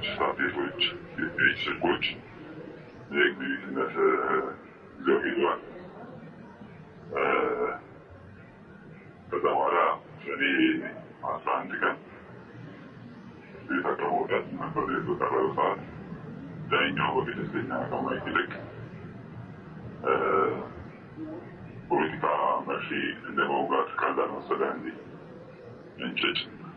ሳቴቶች፣ የፔጅ ስልኮች የኤግዚቢትነት ይዘው ሄደዋል። ከዛ በኋላ ሰኔ አስራ አንድ ቀን ቤት አቅርቦታት ነበር በቀረበ ሰዓት ዳኛው በገለልተኛ ከማየት ይልቅ ፖለቲካ መርፌ እንደ መውጋት ቀላል መሰለህ እንዴ? እንጭጭ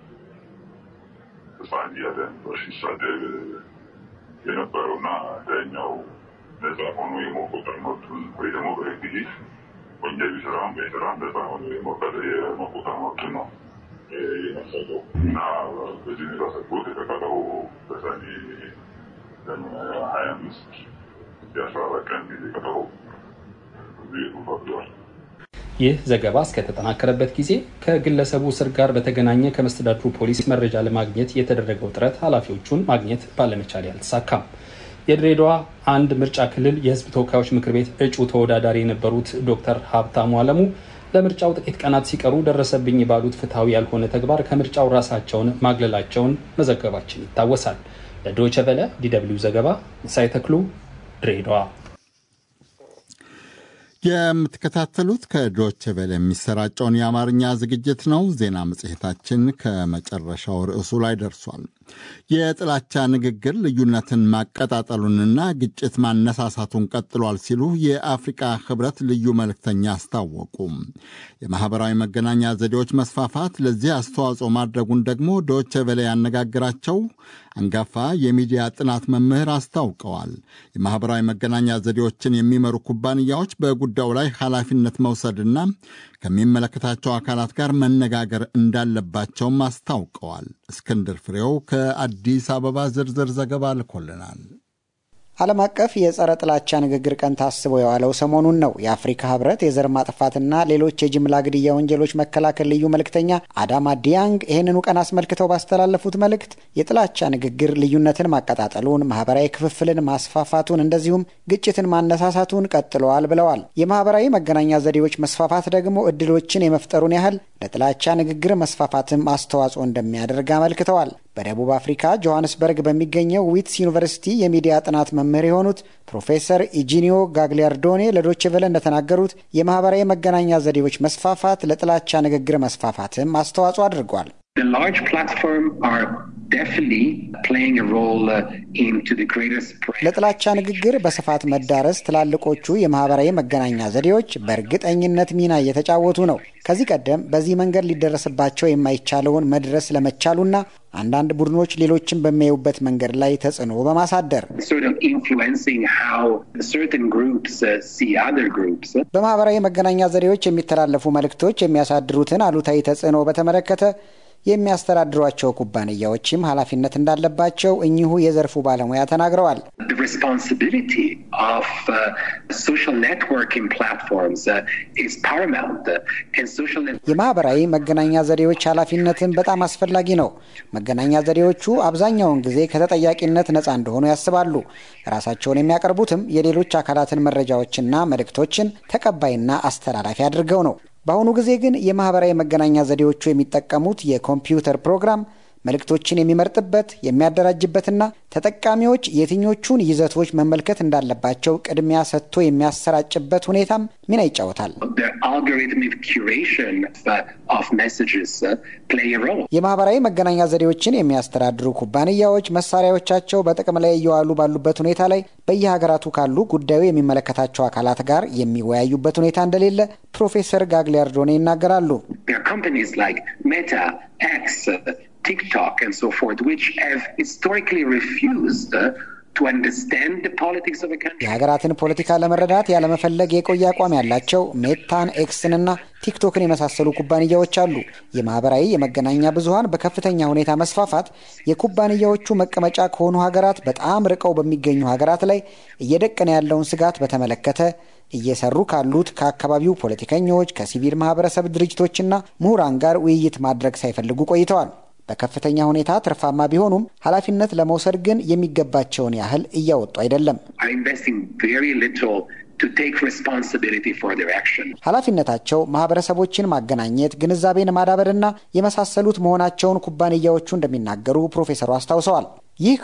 ህፃን እያለ ሲሳደብ የነበረውና ዳኛው ነፃ ሆኖ የመቆጠር መብቱን ወይ ደግሞ በህግ ፊት ወንጀል ቢሰራም ባይሰራም ነፃ ሆኖ የመቆጠር መብቱን ነው የነፈገው እና በዚህ ሁኔታ ሰጥቶት የተቀረው በሰኔ ሀያ አምስት የአስራ አራት ቀን ጊዜ ቀጠሮ ቤቱ ፈቅዷል። ይህ ዘገባ እስከተጠናከረበት ጊዜ ከግለሰቡ እስር ጋር በተገናኘ ከመስተዳድሩ ፖሊስ መረጃ ለማግኘት የተደረገው ጥረት ኃላፊዎቹን ማግኘት ባለመቻል አልተሳካም። የድሬዳዋ አንድ ምርጫ ክልል የህዝብ ተወካዮች ምክር ቤት እጩ ተወዳዳሪ የነበሩት ዶክተር ሀብታሙ አለሙ ለምርጫው ጥቂት ቀናት ሲቀሩ ደረሰብኝ ባሉት ፍትሐዊ ያልሆነ ተግባር ከምርጫው ራሳቸውን ማግለላቸውን መዘገባችን ይታወሳል። ለዶይቸ ቬለ ዲደብሊው ዘገባ ሳይተክሉ ድሬዳዋ። የምትከታተሉት ከዶች ቬለ የሚሰራጨውን የአማርኛ ዝግጅት ነው። ዜና መጽሔታችን ከመጨረሻው ርዕሱ ላይ ደርሷል። የጥላቻ ንግግር ልዩነትን ማቀጣጠሉንና ግጭት ማነሳሳቱን ቀጥሏል ሲሉ የአፍሪቃ ህብረት ልዩ መልእክተኛ አስታወቁ። የማኅበራዊ መገናኛ ዘዴዎች መስፋፋት ለዚህ አስተዋጽኦ ማድረጉን ደግሞ ዶች ቬለ ያነጋግራቸው አንጋፋ የሚዲያ ጥናት መምህር አስታውቀዋል። የማኅበራዊ መገናኛ ዘዴዎችን የሚመሩ ኩባንያዎች በጉዳዩ ላይ ኃላፊነት መውሰድና ከሚመለከታቸው አካላት ጋር መነጋገር እንዳለባቸውም አስታውቀዋል። እስክንድር ፍሬው ከአዲስ አበባ ዝርዝር ዘገባ ልኮልናል። ዓለም አቀፍ የጸረ ጥላቻ ንግግር ቀን ታስቦ የዋለው ሰሞኑን ነው። የአፍሪካ ህብረት የዘር ማጥፋትና ሌሎች የጅምላ ግድያ ወንጀሎች መከላከል ልዩ መልእክተኛ አዳማ ዲያንግ ይህንኑ ቀን አስመልክተው ባስተላለፉት መልእክት የጥላቻ ንግግር ልዩነትን ማቀጣጠሉን፣ ማህበራዊ ክፍፍልን ማስፋፋቱን፣ እንደዚሁም ግጭትን ማነሳሳቱን ቀጥለዋል ብለዋል። የማህበራዊ መገናኛ ዘዴዎች መስፋፋት ደግሞ እድሎችን የመፍጠሩን ያህል ለጥላቻ ንግግር መስፋፋትም አስተዋጽኦ እንደሚያደርግ አመልክተዋል። በደቡብ አፍሪካ ጆሐንስበርግ በሚገኘው ዊትስ ዩኒቨርሲቲ የሚዲያ ጥናት መምህር የሆኑት ፕሮፌሰር ኢጂኒዮ ጋግሊያርዶኔ ለዶቼ ቬለ እንደተናገሩት የማህበራዊ መገናኛ ዘዴዎች መስፋፋት ለጥላቻ ንግግር መስፋፋትም አስተዋጽኦ አድርጓል። ለጥላቻ ንግግር በስፋት መዳረስ ትላልቆቹ የማህበራዊ መገናኛ ዘዴዎች በእርግጠኝነት ሚና እየተጫወቱ ነው። ከዚህ ቀደም በዚህ መንገድ ሊደረስባቸው የማይቻለውን መድረስ ለመቻሉና አንዳንድ ቡድኖች ሌሎችን በሚያዩበት መንገድ ላይ ተጽዕኖ በማሳደር በማህበራዊ መገናኛ ዘዴዎች የሚተላለፉ መልእክቶች የሚያሳድሩትን አሉታዊ ተጽዕኖ በተመለከተ የሚያስተዳድሯቸው ኩባንያዎችም ኃላፊነት እንዳለባቸው እኚሁ የዘርፉ ባለሙያ ተናግረዋል። የማህበራዊ መገናኛ ዘዴዎች ኃላፊነትን በጣም አስፈላጊ ነው። መገናኛ ዘዴዎቹ አብዛኛውን ጊዜ ከተጠያቂነት ነፃ እንደሆኑ ያስባሉ። ራሳቸውን የሚያቀርቡትም የሌሎች አካላትን መረጃዎችና መልእክቶችን ተቀባይና አስተላላፊ አድርገው ነው። በአሁኑ ጊዜ ግን የማህበራዊ መገናኛ ዘዴዎቹ የሚጠቀሙት የኮምፒውተር ፕሮግራም መልእክቶችን የሚመርጥበት የሚያደራጅበትና ተጠቃሚዎች የትኞቹን ይዘቶች መመልከት እንዳለባቸው ቅድሚያ ሰጥቶ የሚያሰራጭበት ሁኔታም ሚና ይጫወታል። የማህበራዊ መገናኛ ዘዴዎችን የሚያስተዳድሩ ኩባንያዎች መሳሪያዎቻቸው በጥቅም ላይ እየዋሉ ባሉበት ሁኔታ ላይ በየሀገራቱ ካሉ ጉዳዩ የሚመለከታቸው አካላት ጋር የሚወያዩበት ሁኔታ እንደሌለ ፕሮፌሰር ጋግሊያርዶኔ ይናገራሉ። TikTok and so forth, which have historically refused to understand the politics of a country. የሀገራትን ፖለቲካ ለመረዳት ያለመፈለግ የቆየ አቋም ያላቸው ሜታን፣ ኤክስንና ቲክቶክን የመሳሰሉ ኩባንያዎች አሉ። የማህበራዊ የመገናኛ ብዙኃን በከፍተኛ ሁኔታ መስፋፋት የኩባንያዎቹ መቀመጫ ከሆኑ ሀገራት በጣም ርቀው በሚገኙ ሀገራት ላይ እየደቀነ ያለውን ስጋት በተመለከተ እየሰሩ ካሉት ከአካባቢው ፖለቲከኞች፣ ከሲቪል ማህበረሰብ ድርጅቶችና ምሁራን ጋር ውይይት ማድረግ ሳይፈልጉ ቆይተዋል። በከፍተኛ ሁኔታ ትርፋማ ቢሆኑም ኃላፊነት ለመውሰድ ግን የሚገባቸውን ያህል እያወጡ አይደለም። ኃላፊነታቸው ማህበረሰቦችን ማገናኘት፣ ግንዛቤን ማዳበርና የመሳሰሉት መሆናቸውን ኩባንያዎቹ እንደሚናገሩ ፕሮፌሰሩ አስታውሰዋል። ይህ